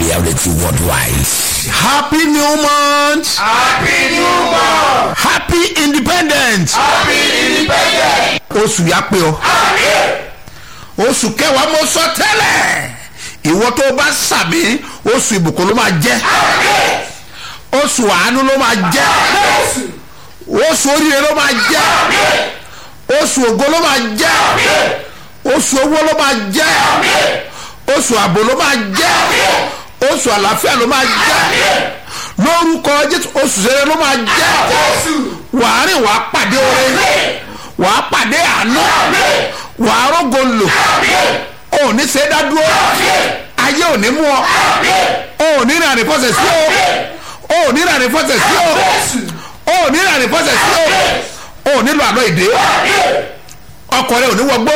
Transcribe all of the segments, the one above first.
reality worldwide. happy new month Happy New Month! happy independence Happy Independence! oṣù yà pé ọ oṣù kẹwàá mo sọ tẹ́lẹ̀ ìwọ tó o bá sàmì oṣù ìbùkún ló máa jẹ́ oṣù àánú ló máa jẹ́ oṣù oríire ló máa jẹ́ oṣù ògo ló máa jẹ́ oṣù owó ló máa jẹ́ oṣù ààbò ló máa jẹ́ oṣù àlàáfíà ló máa jẹ́ lórúkọ jésù oṣù sẹrẹ ló máa jẹ́ wàá rìn wàá pàdé oore wàá pàdé àánú wàá rògo lò ò ní ṣe é dá dúró ayé ò ní mú ọ ò ní rìn àrífọ́sẹ̀ sí o ò ní rìn àrífọ́sẹ̀ sí o ò ní rìn àrífọ́sẹ̀ sí o ò nílò àlọ́ ìdè ọkọ rẹ ò ní wọgbó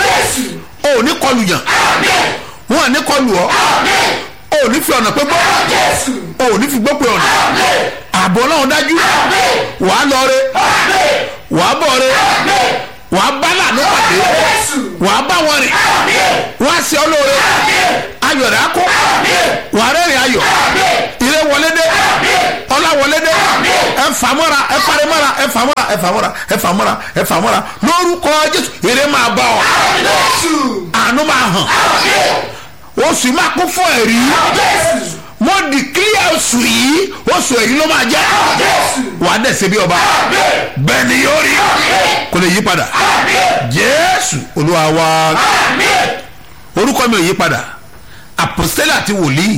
ò ní kọlù yàn wọn à ní kọlù ọ ò ní fi ọ̀nà pé gbọ́ ò ní fi gbọ́ pé ọ̀nà ààbò ọlọ́run dájú wàá lọ re wàá bọ̀ re wàá bá lànà pàdé wàá bá wọn rìn wàá ṣe ọ lóore ayọ̀ rẹ̀ á kó wàá rẹ́rìn ayọ̀ ire wọlé dé ọlá wọlé dé ẹ fà mọ́ra ẹ parí mọ́ra ẹ fà mọ́ra ẹ fà mọ́ra ẹ fà mọ́ra ẹ fà mọ́ra lórúkọ jésù ire máa bá ọ àánú máa hàn oṣù máa kún fún ẹ̀rí mo di kílíà oṣù yìí oṣù ẹ̀rí ló máa jẹ́ wà á dẹ̀sẹ̀ bí ọba bẹ́ẹ̀ ni yóò rí kò lè yí padà jésù olúwa wa orúkọ mi ò yí padà apostole àti wòlíì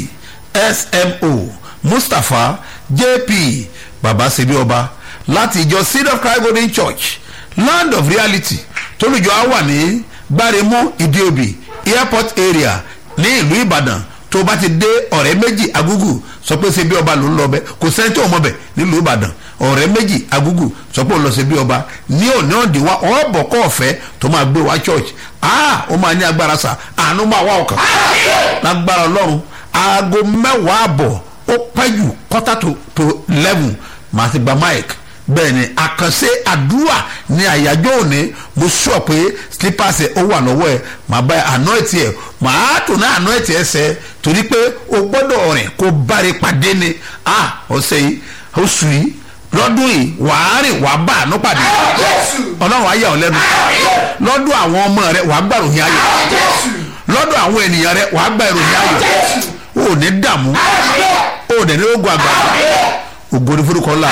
smo mustapha jp baba sebi ọba láti ìjọ seed of christ golden church land of reality tólùjọ á wà ní gbáremú ìdíòbí airport area ní ìlú ìbàdàn tó bá ti dé ọ̀rẹ́ méjì agúgù sọ pé ṣe bí ọba ló ń lọ bẹ kò sẹ́ni tó mọ̀ bẹ̀ nílùú ìbàdàn ọ̀rẹ́ méjì agúgù sọ pé ó lọ ṣe bí ọba ní òní òǹdí wa ọ̀bọ̀ kọ́ ọ̀fẹ́ tó máa gbé wa church ah ó máa ní agbára sà àánú máa wá ọkàn lágbára ọlọ́run aago mẹ́wàá àbọ̀ ó pẹ́ jù quarter to to eleven màá ti gba mic bẹ́ẹ̀ ni àkànṣe àdúrà ní àyájọ́ òní mo sọ pé slippers ẹ̀ ó wà lọ́wọ́ ẹ̀ màá bá àná ẹ̀ tiẹ̀ màá tò náà àná ẹ̀ tiẹ̀ sẹ́ torí pé o gbọ́dọ̀ rìn kó báre pàdé ni ah ọ̀sẹ̀ yìí oṣù yìí lọ́dún yìí wàá rìn wàá bá àánú pàdé ọlọ́run ayé ọ̀ lẹ́nu lọ́dún àwọn ọmọ rẹ wàá gbà ròyìn ayọ̀ lọ́dún àwọn ènìyàn rẹ wàá gbà ìròyìn ayọ̀ o ò ní dààmú o ò dẹ̀ ní ogun àgbà ògo ní forúkọ ńlá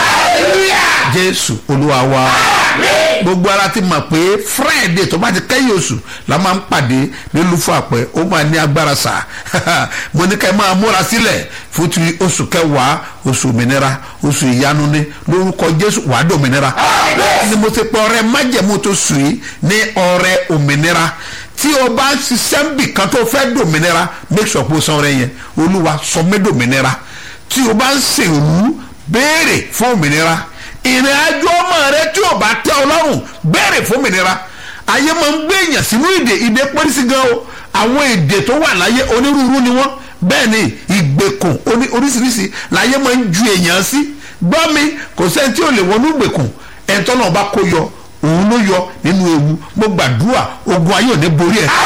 jésù olúwa wa gbogbo ara ti mọ̀ pé friday tó bá ti kẹ́yìn oṣù la máa ń pàdé nílùú fún àpẹ ó máa ní agbára sá mo ní ká ẹ máa múra sílẹ̀ fún ti oṣù kẹwàá oṣù òmìnira oṣù ìyanu ní lórúkọ jésù wàá dé òmìnira ni mo ti pọ ọrẹ májẹ̀mú tó sùn yìí ní ọrẹ òmìnira tí o bá ń ṣiṣẹ́ ń bì kan tó fẹ́ dòmìnira make sure pé o san ọrẹ yẹn olúwa sọ mí dòmìnira tí o bá ń ṣèrú béèrè fún òmìnira ìrìn àjò ọmọ rẹ tí o bá tẹ ọlọ́run béèrè fún òmìnira ayé máa ń gbé èèyàn sínú ìdè ìdè pọ́lísì gan o àwọn èdè tó wà láyé onírúurú ni wọ́n bẹ́ẹ̀ ni ìgbèkùn oríṣiríṣi láyé máa ń ju èèyàn sí gbọ́ mi kò sẹ́ni tí ò lè wọnú ìgbèkùn ẹ̀ńtọ́ náà bá kó yọ òun ló yọ nínú ewu mo gbàdúrà ogun ayé ò ní borí ẹ̀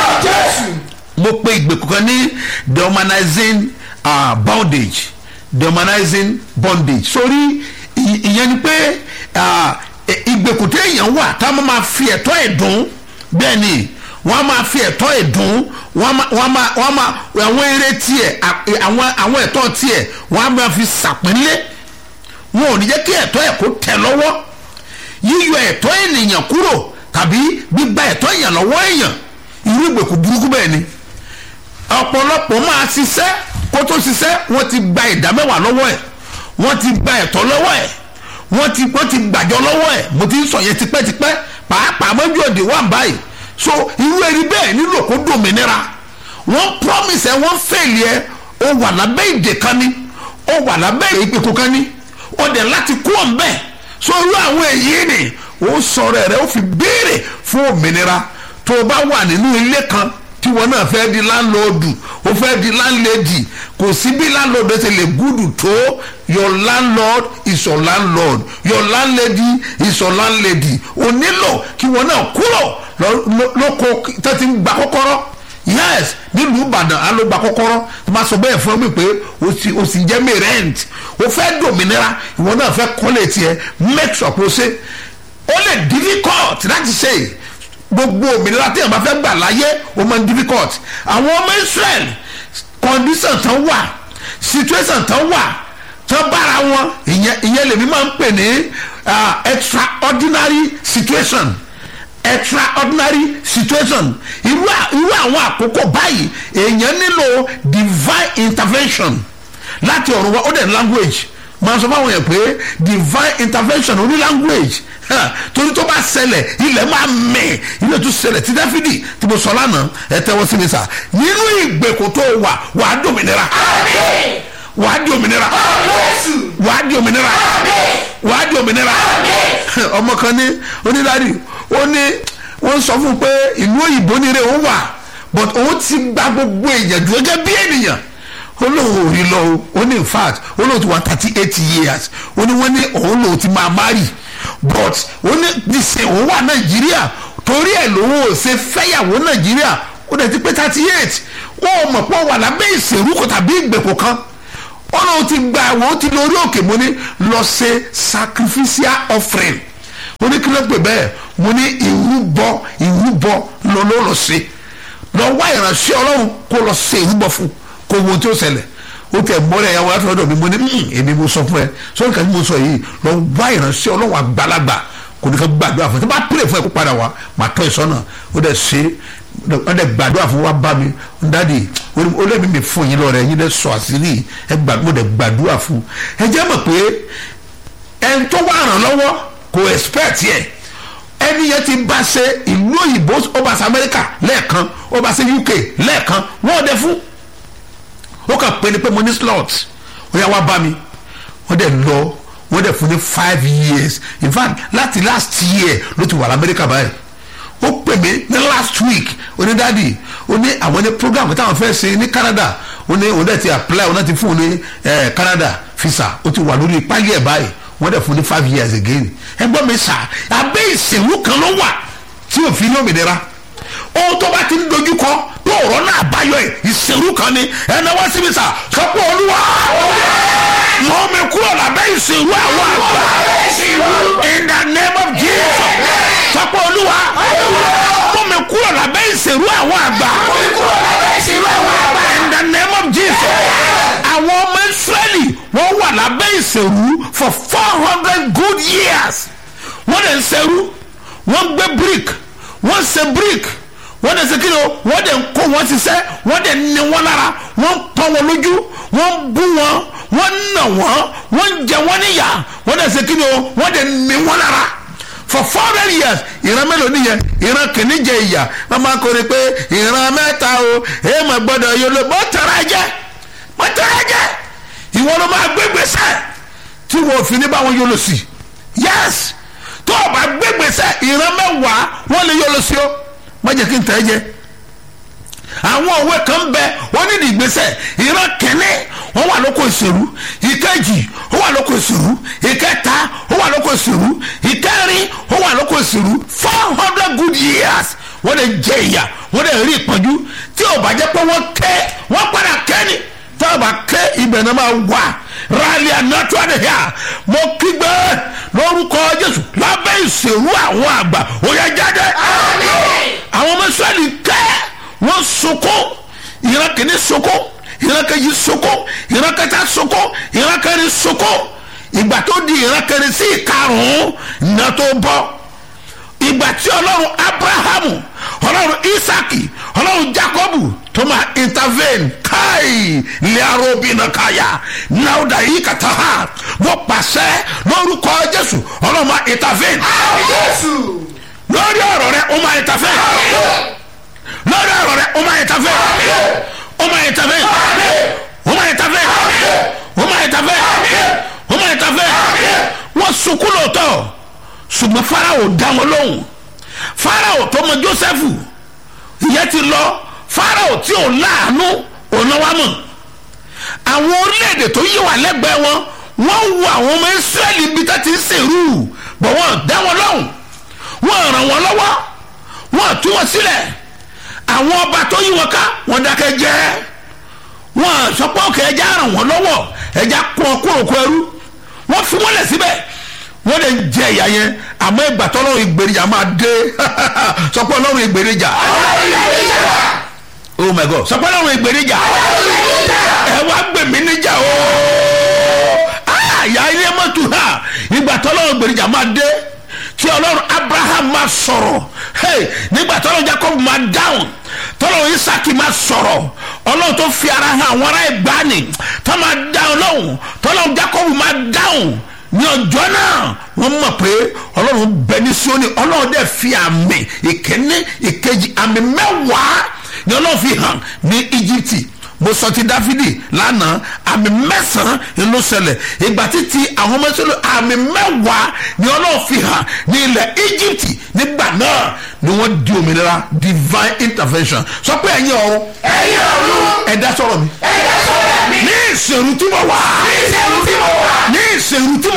mo pe ìgbèkùn kan ní dehumanizing uh, bondage dehumanizing bondage sórí ìyẹn ni pé ìgbèkùn tí èèyàn wà tá a máa fi ẹ̀tọ́ ẹ̀ dùn bẹ́ẹ̀ ni wọ́n á máa fi ẹ̀tọ́ ẹ̀ dùn wọ́n á máa wọ́n á máa àwọn eré tiẹ̀ àwọn àwọn ẹ̀tọ́ tiẹ̀ wọ́n á máa fi sàpínlẹ̀ wọn ò ní jẹ́ kí ẹ̀tọ́ ẹ̀ kó tẹ̀ lọ́wọ́ yíyọ ẹ̀tọ́ ènìyàn kúrò tàbí gbígba ẹ̀tọ́ èèyàn lọ́wọ́ èèyàn irú ìgbèkùn burúkú bẹ́ẹ̀ ni ọ̀pọ̀lọpọ̀ máa ṣiṣẹ́ kó tó ṣiṣẹ́ wọ́n ti gba ìdá mẹ́wàá lọ́wọ́ ẹ̀ wọ́n ti gba ẹ̀tọ́ lọ́wọ́ ẹ̀ wọ́n ti wọ́n ti gbàjọ lọ́wọ́ ẹ̀ mo ti ń sọ yẹn tipẹ́tipẹ́ pàápàá mọ́jú òde wà báyìí so irú ẹni bẹ́ẹ̀ nílò kó dòmìnira wọ́n promise ẹ wọ́n fèlè ẹ o wà lábẹ́ ìdè kan ni o wà lábẹ́ ìpèkùn kan ni o dẹ̀ láti kú ọ̀n bẹ́ẹ̀ so irú àwọn èyí ni o sọ̀rọ̀ rẹ̀ o fi béèrè fún òmìnira tó o bá wà nínú ilé kan tí wọn náà fẹ́ di láńlọ́ọ̀dù ó fẹ́ di láńlẹ́dì kò sí bí láńlọ́ọ̀dù ṣe lè gúdù tó your landlord is your landlord your landlady is your landlady o nílò kí wọn náà kúrò lọ- lọ- lóko tó ti ń gba kọ́kọ́rọ́ yes nílùú ìbàdàn alógbà kọ́kọ́rọ́ tó bá sọ bẹ́ẹ̀ fún mi pé o sì o sì jẹ́ mi rent o fẹ́ dòmìnira ìwọ náà fẹ́ kọ́lé tiẹ̀ make sure pé o ṣe ó lè difficult láti ṣe gbogbo òmìnira tí èèyàn bá fẹ́ gbà láyé o máa ń difficult àwọn ọmọ israel condition tán wà situation tán wà tán bára wọn ìyẹn ìyẹn lèmi máa ń pè ní uh, extraordinary situation extraordinary situation irú à- irú àwọn àkókò báyìí èèyàn nílò divine intervention láti ọ̀run wa ó dẹ̀ ní language máa sọ fáwọn yẹn pé divine intervention ó ní language Ha, torí tó bá ṣẹlẹ̀ ilẹ̀ máa mẹ̀ ilẹ̀ tó ṣẹlẹ̀ tí dáfídì tí mo sọ lánàá ẹ tẹ́wọ́ sí mi sà nínú ìgbèkùn tó wà wàá dòmìnira wàá di òmìnira wàá di òmìnira wàá di òmìnira ọmọ kan ní onídàárí ó ní wọ́n sọ fún un pé ìlú òyìnbó ni rẹ̀ ó wà but òun ti gba gbogbo èèyàn dúró gẹ́gẹ́ bí ènìyàn olóhùn ò rí lọ o ó ní in fact olóhùn ti wà thirty eight years ó ní wọ́n ní òun lòun ti máa marry but ó ní dìsẹ̀ òun wà nàìjíríà torí ẹ̀ lòun ò ṣe fẹ́yàwó nàìjíríà ó dẹ̀ ti pé thirty eight wọ́n ò mọ̀ pé ó wà lábẹ́ ìṣèrúkọ tàbí ìgbèkùn kan ó lóun ti gba àwọn ó ti lórí òkè mo ní lọ ṣe sacrificial offering mo ní kí ló pè bẹ́ẹ̀ mo ní ìrúbọ ìrúbọ lọ ló lọ ṣe lọ wá ìránṣẹ́ ọlọ́run kó lọ ṣe ìrúbọ fún kó wo tí ó ṣẹlẹ̀ ó tẹ mọ́lẹ̀ ẹ̀yàwó láti ọ̀dọ̀ mi mo ní "Mm, èmi mo sọ fún ẹ sọ́dọ̀ kan tí mo sọ yìí lọ wá ìránṣẹ́ ọlọ́run àgbàlagbà kò ní ká gbàdúrà fún ẹ tó bá pèlè fún ẹ kó padà wá màá tọ́ ìsọ́nà ó dẹ̀ ṣe ó dẹ̀ gbàdúrà fún wa bá mi dádì ó lẹ́mi mi fún yín lọ́rẹ̀ yín dẹ̀ sọ àṣírí ẹ gbàdúrà mo dẹ̀ gbàdúrà fún ẹ jẹ́ mọ̀ pé ẹni tó wà ràn lọ́wọ́ kò expect yẹ ẹni yẹn ti bá ṣe ìlú òyìnbó ó bá ṣe amẹ́ríkà lẹ́ẹ̀kan ó bá ṣe uk lẹ́ẹ̀kan wọ́n dẹ̀ fún ó kàn pé ni pé mo ní slot ó yà wá bá mi wọ́n dẹ̀ lọ wọ́n dẹ̀ fún ní five years in fact láti last year ló ti wà lamẹ́ríkà báyìí ó pè mí ní last week ó ní dáàdi ó ní àwọn ní program táwọn fẹ́ ṣe ní canada ó ní òun dẹ̀ ti apply òun náà ti fún un ní eh, canada visa ó ti wà lórí páyé ẹ̀ báyìí wọ́n dẹ̀ fún ní five years again ẹgbọ́n mi sà abẹ́ ìsìnwó kan ló wà tí ò fi ní òmìnira ohun tó bá ti ń dojú kọ tó ọ̀rọ̀ náà báyọ̀ ẹ̀ ìsìnwó kan ni ẹ̀nà wá síbi sà sọ pé olúwa mọ̀ mi kúrò lábẹ́ ìsìnwó àwọn àgbà in the name of jesus sọ pé olúwa mọ̀ mi kúrò lábẹ́ ìsìnwó àwọn àgbà in the name of jesus àwọn ọmọ israẹli wọ́n wà lábẹ́ ìsìnwó for four hundred good years wọ́n lè ń ṣerú wọ́n gbé brick wọ́n ṣe brick wọ́n dẹ̀ ṣe kí ni o wọ́n dẹ̀ ń kó wọn ṣiṣẹ́ wọ́n dẹ̀ ní wọn lára wọ́n pọ́n wọn lójú wọ́n bú wọn wọ́n nà wọ́n wọ́n jẹ wọ́n níyà wọ́n dẹ̀ ṣe kí ni o wọ́n dẹ̀ ní wọn lára for four hundred years ìran mélòó nìyẹn ìran kìíní jẹ ìyà wọ́n máa kórè pé ìran mẹ́ta o èyí mà gbọ́dọ̀ yọ lọ bọ́ tẹ̀rẹ̀ ẹ̀jẹ̀ bọ́ tẹ̀rẹ̀ ẹ̀jẹ̀ ìwọ ló máa gbé gbèsè tí wọn ò fi ní báwọn yọ lọ sí yes tó o bá gbé gbèsè ìran mẹ́wàá wọ́n lè yọ lọ sí o má jẹ́ kí n tẹ́ ẹ jẹ́ àwọn òwe kan bẹ wọ́n ní ìgbésẹ̀ ìran kẹ́ni wọ́n wà lóko ìṣèlú ìkejì ó wà lóko ìṣèlú ìkẹta ó wà lóko ìṣèlú ìkẹrin ó wà lóko ìṣèlú four hundred good years wọ́n lè jẹ ìyà wọ́n lè rí ìpọ́njú tí ò bá jẹ́ pé wọ́n ké wọ́n padà kẹ́ni tí ò bá ké ibẹ̀ náà máa wà rálẹ̀ ànátúwà nìyà mo kígbe lórúkọ jésù lábẹ́ ìṣèlú àwọn àgbà ó yẹ jáde àwọn ọmọ israẹli kẹ́ wọ́n sunkún ìran kìíní sunkún ìran kejì sunkún ìran kẹta sunkún ìran kẹrin sunkún ìgbà tó di ìran kẹrin sí ìkarùn-ún iná tó bọ́ ìgbà tí ọlọ́run abrahamu ọlọ́run isaki ọlọ́run jacobu tó máa intervene káì lẹ́rọ̀bìnà káyà náwó yìí kàtà ha wọ́n pàṣẹ lórúkọ jésù ọlọ́run máa intervene lórí ọ̀rọ̀ rẹ ó máa intervene lórí ọ̀rọ̀ rẹ ó máa intervene ó máa intervene ó máa intervene ó máa intervene ó máa intervene wọ́n sunkún lóòótọ́ ṣùgbọ́n farao dá wọn lóhùn farao tó mọ joseph ìyẹn ti lọ farao tí ò láàánú òun wá mọ̀ àwọn orílẹ̀-èdè tó yí wà lẹ́gbẹ̀ẹ́ wọn wọ́n wo àwọn ọmọ israẹli bí tá ti ń ṣèrú bọ̀ wọ́n dá wọn lóhùn wọ́n ràn wọ́n lọ́wọ́ wọ́n tú wọn sílẹ̀ àwọn ọba tó yí wọn ká wọn dákẹ́ jẹ́ wọn sọ pé òkè ẹja ràn wọ́n lọ́wọ́ ẹja kún ọkùnrin òkú ẹrú wọ́n fi wọ́n lẹ̀ síbẹ̀ wọ́n lè jẹ ìyá yẹn àmọ́ ìgbà tọ́lọ́run ìgbèrèjà máa dé sọ pé ọlọ́run ìgbèrèjà oh my god sọ pé ọlọ́run ìgbèrèjà ẹ wá gbèmí níjà o àyà ilé mọ́tò ha ìgbà tọ́lọ́run ìgbèrèjà máa dé tí ọlọ́run abraham máa sọ̀rọ̀ hey, nígbà tọ́lọ́run jacob máa dáhùn tọ́lọ́run isaki máa sọ̀rọ̀ ọlọ́run tó fi ara hàn àwọn ará ìgbani tó máa dáhùn lọ́hùn tọ́lọ́run jacob máa dáhùn ní ọjọ́ náà wọ́n mọ̀ pé ọlọ́run bẹ ní Síónì ọlọ́run dẹ̀ fi àmì ìkíní ìkejì àmì mẹ́wàá ni ọlọ́run fi hàn ní Íjíbítì mo sọ ti Dáfídì lánàá àmì mẹ́sàn-án ló ṣẹlẹ̀ ìgbà títí àwọn ọmọ ìṣẹ̀lẹ̀ àmì mẹ́wàá ni ọlọ́run fi hàn ní ilẹ̀ Íjíbítì nígbà náà ni wọ́n di òmìnira divine intervention sọ pé ẹ̀yin ọ̀run ẹ̀yin ọ̀run ẹ̀dá sọ̀rọ̀ mi ẹ̀dá sọ̀rọ̀ mi ní ìṣèrú tí mo wà ní ìṣẹ́rù tí mo wà ní ìṣèrú tí